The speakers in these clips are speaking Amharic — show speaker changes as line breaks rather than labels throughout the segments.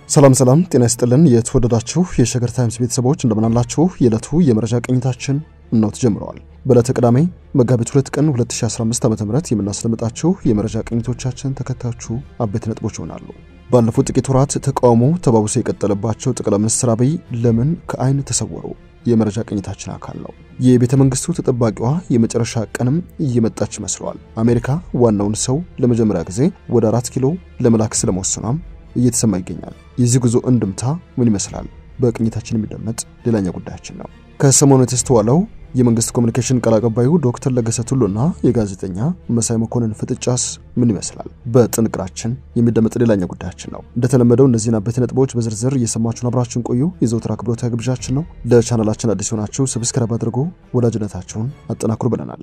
ሰላም ሰላም፣ ጤና ይስጥልን የተወደዳችሁ የሸገር ታይምስ ቤተሰቦች እንደምናላችሁ። የዕለቱ የመረጃ ቅኝታችን እናው ተጀምረዋል። በዕለተ ቅዳሜ መጋቢት 2 ቀን 2015 ዓ ም የምናስደምጣችሁ የመረጃ ቅኝቶቻችን ተከታዮቹ አበይት ነጥቦች ይሆናሉ። ባለፉት ጥቂት ወራት ተቃውሞ ተባብሶ የቀጠለባቸው ጠቅላይ ሚኒስትር አብይ ለምን ከአይን ተሰወሩ? የመረጃ ቅኝታችን አካል ነው። የቤተ መንግስቱ ተጠባቂዋ የመጨረሻ ቀንም እየመጣች መስለዋል። አሜሪካ ዋናውን ሰው ለመጀመሪያ ጊዜ ወደ አራት ኪሎ ለመላክ ስለመወሰኗም እየተሰማ ይገኛል። የዚህ ጉዞ እንድምታ ምን ይመስላል? በቅኝታችን የሚደመጥ ሌላኛ ጉዳያችን ነው። ከሰሞኑ የተስተዋለው የመንግስት ኮሚኒኬሽን ቃል አቀባዩ ዶክተር ለገሰ ቱሉና የጋዜጠኛ መሳይ መኮንን ፍጥጫስ ምን ይመስላል? በጥንቅራችን የሚደመጥ ሌላኛ ጉዳያችን ነው። እንደተለመደው እነዚህን አበይት ነጥቦች በዝርዝር እየሰማችሁን አብራችሁን ቆዩ የዘውትር አክብሮታዊ ግብዣችን ነው። ለቻናላችን አዲስ ሆናችሁ ሰብስክራይብ አድርጎ ወዳጅነታችሁን አጠናክሩ ብለናል።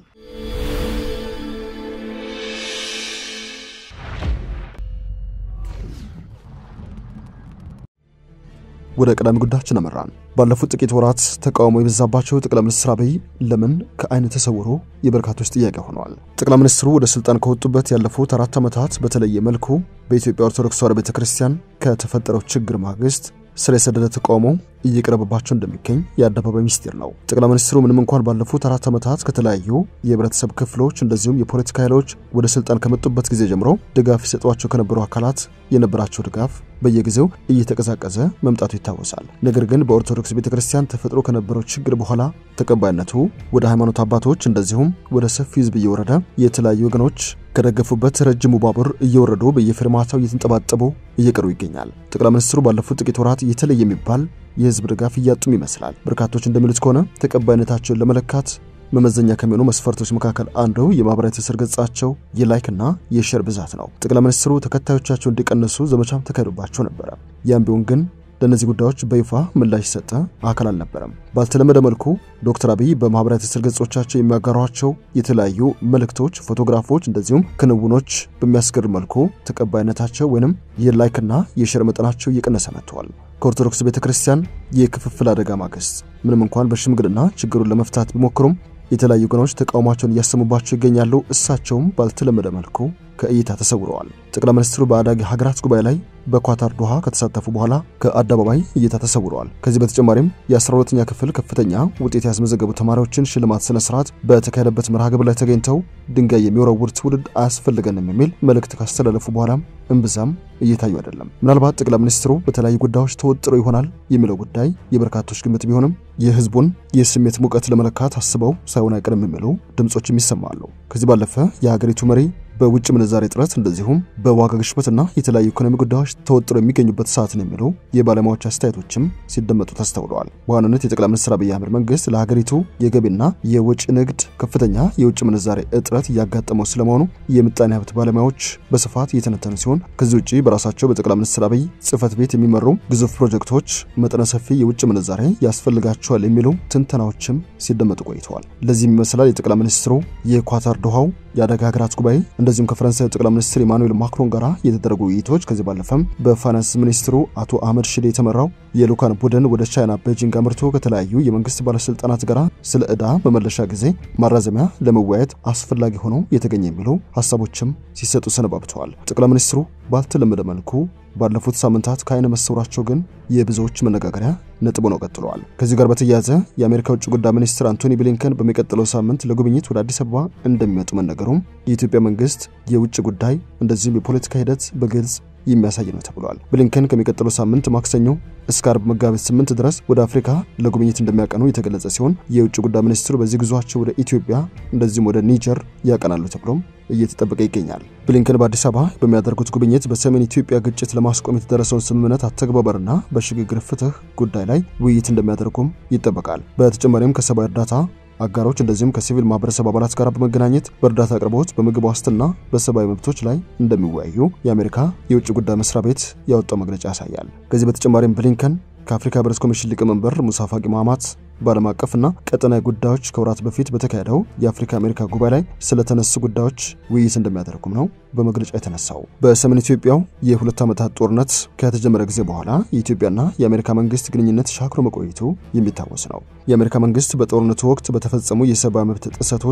ወደ ቀዳሚ ጉዳያችን አመራን። ባለፉት ጥቂት ወራት ተቃውሞ የበዛባቸው ጠቅላይ ሚኒስትር አብይ ለምን ከአይን ተሰውሮ የበርካቶች ጥያቄ ሆነዋል። ጠቅላይ ሚኒስትሩ ወደ ስልጣን ከወጡበት ያለፉት አራት ዓመታት በተለየ መልኩ በኢትዮጵያ ኦርቶዶክስ ተዋሕዶ ቤተክርስቲያን ከተፈጠረው ችግር ማግስት ስር የሰደደ ተቃውሞ እየቀረበባቸው እንደሚገኝ የአደባባይ ሚስጢር ነው። ጠቅላይ ሚኒስትሩ ምንም እንኳን ባለፉት አራት ዓመታት ከተለያዩ የህብረተሰብ ክፍሎች እንደዚሁም የፖለቲካ ኃይሎች ወደ ስልጣን ከመጡበት ጊዜ ጀምሮ ድጋፍ ይሰጧቸው ከነበሩ አካላት የነበራቸው ድጋፍ በየጊዜው እየተቀዛቀዘ መምጣቱ ይታወሳል። ነገር ግን በኦርቶዶክስ ቤተክርስቲያን ተፈጥሮ ከነበረው ችግር በኋላ ተቀባይነቱ ወደ ሃይማኖት አባቶች እንደዚሁም ወደ ሰፊ ህዝብ እየወረደ የተለያዩ ወገኖች ከደገፉበት ረጅሙ ባቡር እየወረዱ በየፊርማታው እየተንጠባጠቡ እየቀሩ ይገኛል። ጠቅላይ ሚኒስትሩ ባለፉት ጥቂት ወራት የተለየ የሚባል የህዝብ ድጋፍ እያጡም ይመስላል። በርካቶች እንደሚሉት ከሆነ ተቀባይነታቸውን ለመለካት መመዘኛ ከሚሆኑ መስፈርቶች መካከል አንዱ የማህበራዊ ትስስር ገጻቸው የላይክና የሼር ብዛት ነው። ጠቅላይ ሚኒስትሩ ተከታዮቻቸው እንዲቀንሱ ዘመቻም ተካሂዶባቸው ነበረ። ያም ቢሆን ግን ለእነዚህ ጉዳዮች በይፋ ምላሽ የሰጠ አካል አልነበረም። ባልተለመደ መልኩ ዶክተር አብይ በማህበራዊ ትስስር ገጾቻቸው የሚያጋሯቸው የተለያዩ መልእክቶች፣ ፎቶግራፎች እንደዚሁም ክንውኖች በሚያስገርም መልኩ ተቀባይነታቸው ወይንም የላይክና የሼር መጠናቸው እየቀነሰ መጥተዋል። ከኦርቶዶክስ ቤተ ክርስቲያን የክፍፍል አደጋ ማግስት ምንም እንኳን በሽምግልና ችግሩን ለመፍታት ቢሞክሩም የተለያዩ ወገኖች ተቃውሟቸውን እያሰሙባቸው ይገኛሉ። እሳቸውም ባልተለመደ መልኩ ከእይታ ተሰውረዋል። ጠቅላይ ሚኒስትሩ በአዳጊ ሀገራት ጉባኤ ላይ በኳታር ዶሃ ከተሳተፉ በኋላ ከአደባባይ እይታ ተሰውረዋል። ከዚህ በተጨማሪም የ12ኛ ክፍል ከፍተኛ ውጤት ያስመዘገቡ ተማሪዎችን ሽልማት ስነ ስርዓት በተካሄደበት መርሃ ግብር ላይ ተገኝተው ድንጋይ የሚወረውር ትውልድ አያስፈልገንም የሚል መልእክት ካስተላለፉ በኋላም እምብዛም እየታዩ አይደለም። ምናልባት ጠቅላይ ሚኒስትሩ በተለያዩ ጉዳዮች ተወጥረው ይሆናል የሚለው ጉዳይ የበርካቶች ግምት ቢሆንም የህዝቡን የስሜት ሙቀት ለመለካት አስበው ሳይሆን አይቀርም የሚሉ ድምጾችም ይሰማሉ። ከዚህ ባለፈ የሀገሪቱ መሪ በውጭ ምንዛሬ እጥረት እንደዚሁም በዋጋ ግሽበትና የተለያዩ ኢኮኖሚ ጉዳዮች ተወጥረው የሚገኙበት ሰዓትን የሚሉ የባለሙያዎች አስተያየቶችም ሲደመጡ ተስተውለዋል። በዋናነት የጠቅላይ ሚኒስትር አብይ አህመድ መንግስት ለሀገሪቱ የገቢና የወጪ ንግድ ከፍተኛ የውጭ ምንዛሬ እጥረት እያጋጠመው ስለመሆኑ የምጣኔ ሀብት ባለሙያዎች በስፋት እየተነተኑ ሲሆን ከዚህ ውጭ በራሳቸው በጠቅላይ ሚኒስትር አብይ ጽህፈት ቤት የሚመሩ ግዙፍ ፕሮጀክቶች መጠነ ሰፊ የውጭ ምንዛሬ ያስፈልጋቸዋል የሚሉ ትንተናዎችም ሲደመጡ ቆይተዋል። ለዚህም ይመስላል የጠቅላይ ሚኒስትሩ የኳታር ዶሃው የአደጋ ሀገራት ጉባኤ እንደዚሁም ከፈረንሳይ ጠቅላይ ሚኒስትር ኢማኑኤል ማክሮን ጋር የተደረጉ ውይይቶች ከዚህ ባለፈም በፋይናንስ ሚኒስትሩ አቶ አህመድ ሽዴ የተመራው የልኡካን ቡድን ወደ ቻይና ቤጂንግ አምርቶ ከተለያዩ የመንግስት ባለስልጣናት ጋር ስለ ዕዳ መመለሻ ጊዜ ማራዘሚያ ለመወያየት አስፈላጊ ሆኖ የተገኘ የሚሉ ሀሳቦችም ሲሰጡ ሰነባብተዋል። ጠቅላይ ሚኒስትሩ ባልተለመደ መልኩ ባለፉት ሳምንታት ከአይነ መሰውራቸው ግን የብዙዎች መነጋገሪያ ነጥብ ነው ቀጥለዋል። ከዚህ ጋር በተያያዘ የአሜሪካ ውጭ ጉዳይ ሚኒስትር አንቶኒ ብሊንከን በሚቀጥለው ሳምንት ለጉብኝት ወደ አዲስ አበባ እንደሚመጡ መነገሩም የኢትዮጵያ መንግስት የውጭ ጉዳይ እንደዚሁም የፖለቲካ ሂደት በግልጽ የሚያሳይ ነው ተብሏል። ብሊንከን ከሚቀጥለው ሳምንት ማክሰኞ እስከ አርብ መጋቢት ስምንት ድረስ ወደ አፍሪካ ለጉብኝት እንደሚያቀኑ የተገለጸ ሲሆን የውጭ ጉዳይ ሚኒስትሩ በዚህ ጉዟቸው ወደ ኢትዮጵያ እንደዚሁም ወደ ኒጀር ያቀናሉ ተብሎም እየተጠበቀ ይገኛል። ብሊንከን በአዲስ አበባ በሚያደርጉት ጉብኝት በሰሜን ኢትዮጵያ ግጭት ለማስቆም የተደረሰውን ስምምነት አተግባበርና በሽግግር ፍትህ ጉዳይ ላይ ውይይት እንደሚያደርጉም ይጠበቃል። በተጨማሪም ከሰብአዊ እርዳታ አጋሮች እንደዚሁም ከሲቪል ማህበረሰብ አባላት ጋር በመገናኘት በእርዳታ አቅርቦት፣ በምግብ ዋስትና፣ በሰብአዊ መብቶች ላይ እንደሚወያዩ የአሜሪካ የውጭ ጉዳይ መስሪያ ቤት ያወጣው መግለጫ ያሳያል። ከዚህ በተጨማሪም ብሊንከን ከአፍሪካ ህብረት ኮሚሽን ሊቀመንበር ሙሳ ፋቂ ማማት በዓለም አቀፍና ቀጠናዊ ጉዳዮች ከወራት በፊት በተካሄደው የአፍሪካ አሜሪካ ጉባኤ ላይ ስለተነሱ ጉዳዮች ውይይት እንደሚያደርጉም ነው በመግለጫ የተነሳው። በሰሜን ኢትዮጵያው የሁለት ዓመታት ጦርነት ከተጀመረ ጊዜ በኋላ የኢትዮጵያና የአሜሪካ መንግስት ግንኙነት ሻክሮ መቆየቱ የሚታወስ ነው። የአሜሪካ መንግስት በጦርነቱ ወቅት በተፈጸሙ የሰብአዊ መብት ጥሰቶች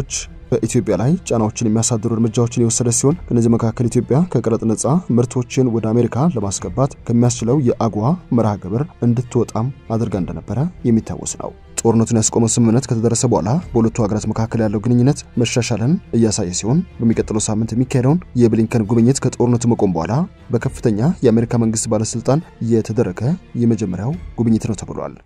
በኢትዮጵያ ላይ ጫናዎችን የሚያሳድሩ እርምጃዎችን የወሰደ ሲሆን ከእነዚህ መካከል ኢትዮጵያ ከቀረጥ ነጻ ምርቶችን ወደ አሜሪካ ለማስገባት ከሚያስችለው የአጎዋ መርሃ ግብር እንድትወጣም አድርጋ እንደነበረ የሚታወስ ነው። ጦርነቱን ያስቆመው ስምምነት ከተደረሰ በኋላ በሁለቱ ሀገራት መካከል ያለው ግንኙነት መሻሻልን እያሳየ ሲሆን በሚቀጥለው ሳምንት የሚካሄደውን የብሊንከን ጉብኝት ከጦርነቱ መቆም በኋላ በከፍተኛ የአሜሪካ መንግስት ባለስልጣን የተደረገ የመጀመሪያው ጉብኝት ነው ተብሏል።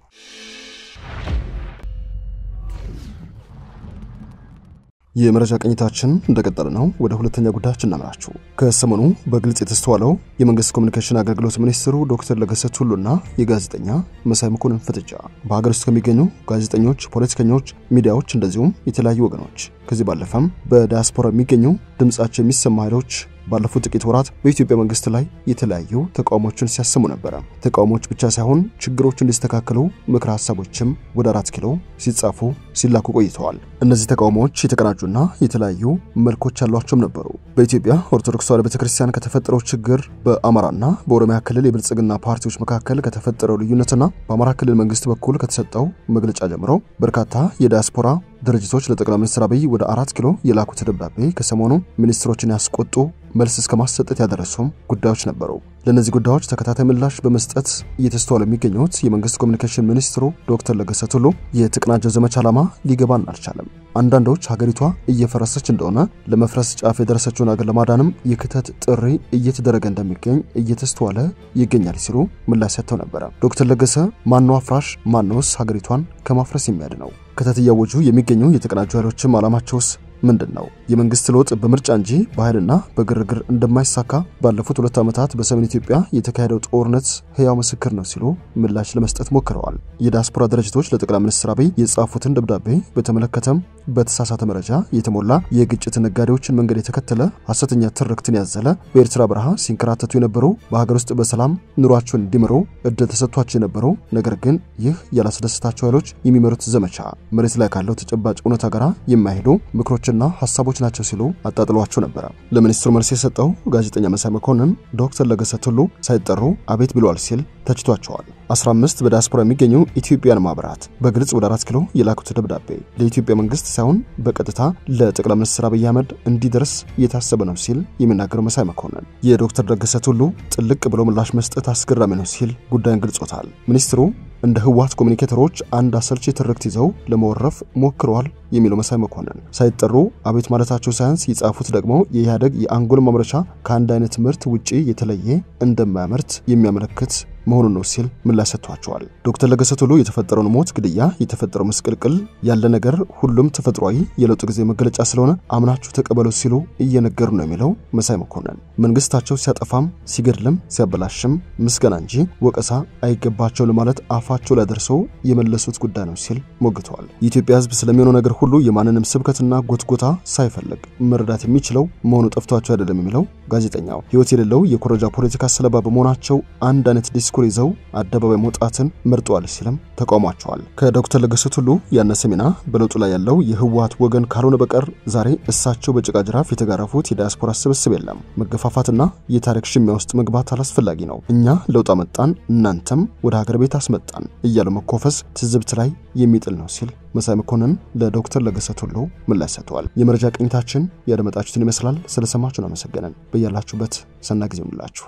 የመረጃ ቅኝታችን እንደቀጠለ ነው። ወደ ሁለተኛ ጉዳያችን እናምራችሁ። ከሰሞኑ በግልጽ የተስተዋለው የመንግስት ኮሚኒኬሽን አገልግሎት ሚኒስትሩ ዶክተር ለገሰ ቱሉና የጋዜጠኛ መሳይ መኮንን ፍጥጫ በሀገር ውስጥ ከሚገኙ ጋዜጠኞች፣ ፖለቲከኞች፣ ሚዲያዎች እንደዚሁም የተለያዩ ወገኖች ከዚህ ባለፈም በዲያስፖራ የሚገኙ ድምጻቸው የሚሰማ ኃይሎች ባለፉት ጥቂት ወራት በኢትዮጵያ መንግስት ላይ የተለያዩ ተቃውሞችን ሲያሰሙ ነበረ። ተቃውሞዎች ብቻ ሳይሆን ችግሮች እንዲስተካከሉ ምክረ ሀሳቦችም ወደ አራት ኪሎ ሲጻፉ ሲላኩ ቆይተዋል። እነዚህ ተቃውሞዎች የተቀናጁና የተለያዩ መልኮች ያሏቸውም ነበሩ። በኢትዮጵያ ኦርቶዶክስ ተዋሕዶ ቤተክርስቲያን ከተፈጠረው ችግር፣ በአማራና በኦሮሚያ ክልል የብልጽግና ፓርቲዎች መካከል ከተፈጠረው ልዩነትና በአማራ ክልል መንግስት በኩል ከተሰጠው መግለጫ ጀምሮ በርካታ የዲያስፖራ ድርጅቶች ለጠቅላይ ሚኒስትር አብይ ወደ አራት ኪሎ የላኩት ደብዳቤ ከሰሞኑ ሚኒስትሮችን ያስቆጡ መልስ እስከ ማሰጠት ያደረሱም ጉዳዮች ነበሩ። ለእነዚህ ጉዳዮች ተከታታይ ምላሽ በመስጠት እየተስተዋሉ የሚገኙት የመንግስት ኮሚኒኬሽን ሚኒስትሩ ዶክተር ለገሰ ቱሉ የተቀናጀው ዘመቻ ዓላማ ሊገባን አልቻለም፣ አንዳንዶች ሀገሪቷ እየፈረሰች እንደሆነ ለመፍረስ ጫፍ የደረሰችውን ሀገር ለማዳንም የክተት ጥሪ እየተደረገ እንደሚገኝ እየተስተዋለ ይገኛል ሲሉ ምላሽ ሰጥተው ነበረ። ዶክተር ለገሰ ማነው አፍራሽ? ማነውስ ሀገሪቷን ከማፍረስ የሚያድነው? ክተት እያወጁ የሚገኙ የተቀናጁ ኃይሎችም ዓላማቸውስ ምንድን ነው? የመንግስት ለውጥ በምርጫ እንጂ በኃይልና በግርግር እንደማይሳካ ባለፉት ሁለት ዓመታት በሰሜን ኢትዮጵያ የተካሄደው ጦርነት ህያው ምስክር ነው ሲሉ ምላሽ ለመስጠት ሞክረዋል። የዲያስፖራ ድርጅቶች ለጠቅላይ ሚኒስትር አብይ የጻፉትን ደብዳቤ በተመለከተም በተሳሳተ መረጃ የተሞላ የግጭት ነጋዴዎችን መንገድ የተከተለ ሐሰተኛ ትርክትን ያዘለ በኤርትራ በረሃ ሲንከራተቱ የነበሩ በሀገር ውስጥ በሰላም ኑሯቸውን እንዲመሩ እድል ተሰጥቷቸው የነበሩ ነገር ግን ይህ ያላስደሰታቸው ኃይሎች የሚመሩት ዘመቻ መሬት ላይ ካለው ተጨባጭ እውነታ ጋር የማይሄዱ ምክሮችና ሀሳቦች ናቸው ሲሉ አጣጥሏቸው ነበረ። ለሚኒስትሩ መልስ የሰጠው ጋዜጠኛ መሳይ መኮንን ዶክተር ለገሰ ቱሉ ሳይጠሩ አቤት ብለዋል ሲል ተችቷቸዋል። 15 በዲያስፖራ የሚገኙ ኢትዮጵያን ማህበራት በግልጽ ወደ አራት ኪሎ የላኩት ደብዳቤ ለኢትዮጵያ መንግስት ሳይሆን በቀጥታ ለጠቅላይ ሚኒስትር አብይ አህመድ እንዲደርስ የታሰበ ነው ሲል የሚናገረው መሳይ መኮንን የዶክተር ለገሰ ቱሉ ጥልቅ ብሎ ምላሽ መስጠት አስገራሚ ነው ሲል ጉዳዩን ገልጾታል። ሚኒስትሩ እንደ ህወሓት ኮሚኒኬተሮች አንድ አሰልቺ ትርክት ይዘው ለመወረፍ ሞክረዋል የሚለው መሳይ መኮንን ሳይጠሩ አቤት ማለታቸው ሳያንስ የጻፉት ደግሞ የኢህአደግ የአንጎል ማምረቻ ከአንድ አይነት ምርት ውጪ የተለየ እንደማያመርት የሚያመለክት መሆኑን ነው ሲል ምላሽ ሰጥቷቸዋል። ዶክተር ለገሰ ቱሉ የተፈጠረውን ሞት፣ ግድያ፣ የተፈጠረው ምስቅልቅል ያለ ነገር ሁሉም ተፈጥሯዊ የለውጥ ጊዜ መገለጫ ስለሆነ አምናችሁ ተቀበሉ ሲሉ እየነገሩ ነው የሚለው መሳይ መኮንን መንግስታቸው ሲያጠፋም ሲገድልም ሲያበላሽም ምስጋና እንጂ ወቀሳ አይገባቸው ለማለት አፋቸው ላይ ደርሰው የመለሱት ጉዳይ ነው ሲል ሞግተዋል። የኢትዮጵያ ሕዝብ ስለሚሆነው ነገር ሁሉ የማንንም ስብከትና ጎትጎታ ሳይፈልግ መረዳት የሚችለው መሆኑ ጠፍቷቸው አይደለም የሚለው ጋዜጠኛው ህይወት የሌለው የኮረጃ ፖለቲካ ሰለባ በመሆናቸው አንድ አይነት ዲስኩር ይዘው አደባባይ መውጣትን መርጠዋል ሲልም ተቃውሟቸዋል። ከዶክተር ለገሰ ቱሉ ያነሰ ሚና በለውጡ ላይ ያለው የህወሓት ወገን ካልሆነ በቀር ዛሬ እሳቸው በጭቃ ጅራፍ የተጋረፉት የዲያስፖራ ስብስብ የለም። መገፋፋትና የታሪክ ሽሚያ ውስጥ መግባት አላስፈላጊ ነው። እኛ ለውጥ አመጣን፣ እናንተም ወደ ሀገር ቤት አስመጣን እያሉ መኮፈስ ትዝብት ላይ የሚጥል ነው ሲል መሳይ መኮንን ለዶክተር ለገሰ ቱሉ ምላሽ ሰጥተዋል። የመረጃ ቅኝታችን ያደመጣችሁትን ይመስላል። ስለሰማችሁን አመሰገነን። በያላችሁበት ሰና ጊዜ ይሁንላችሁ።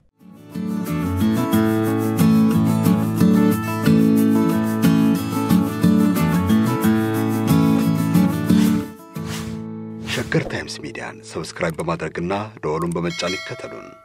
ሸገር ታይምስ ሚዲያን ሰብስክራይብ በማድረግና ደወሉን በመጫን ይከተሉን።